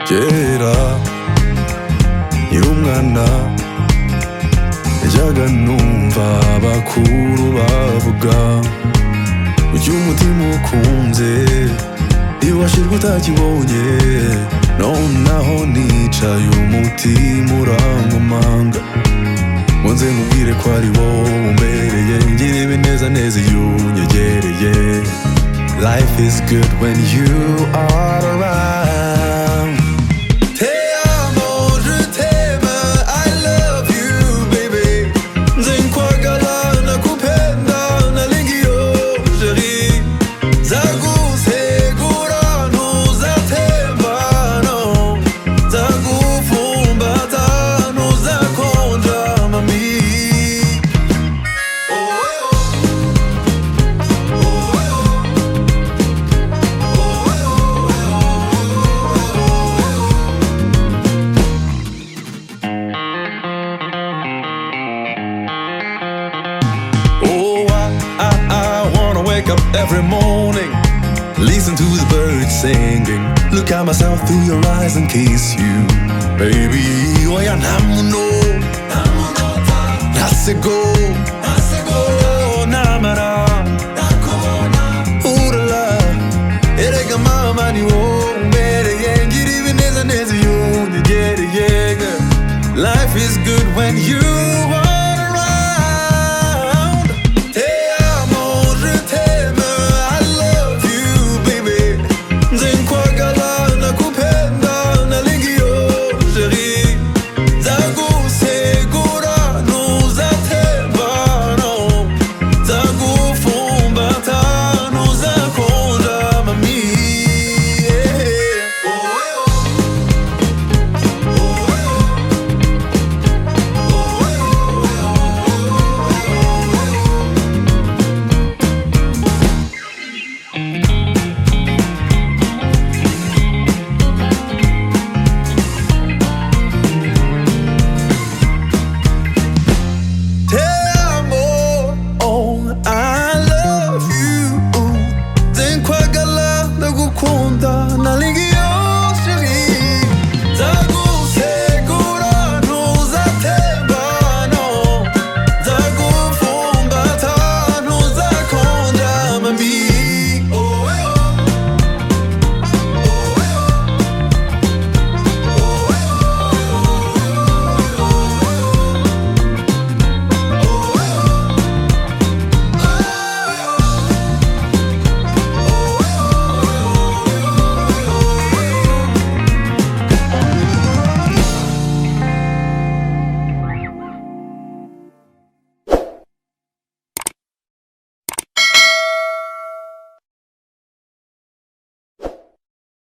kera nkiri umwana najyaga numva abakuru bavuga ujya umutima ukunze iwashirwa utakibonye nonaho nicaye umutima urankomanga Munze mubwire ko ari wowe umbereye Ngira ibinezaneza iyo unyegereye Life is good when you are around Te amo, je t'aime, I love you baby Nze nkwagala nakupenda nalingio jeri Zagusegurano zatembano Zagufumbatano zakonja mami Oh, oh, oh. Oh, I, I, I wanna wake up every morning, listen to the birds singing, look at myself through your eyes and kiss you, baby. Oya namuno, nasego, namara, urala, erega mama ni wombere yengiri ibinezaneza yunyegereye. Life is good when you are.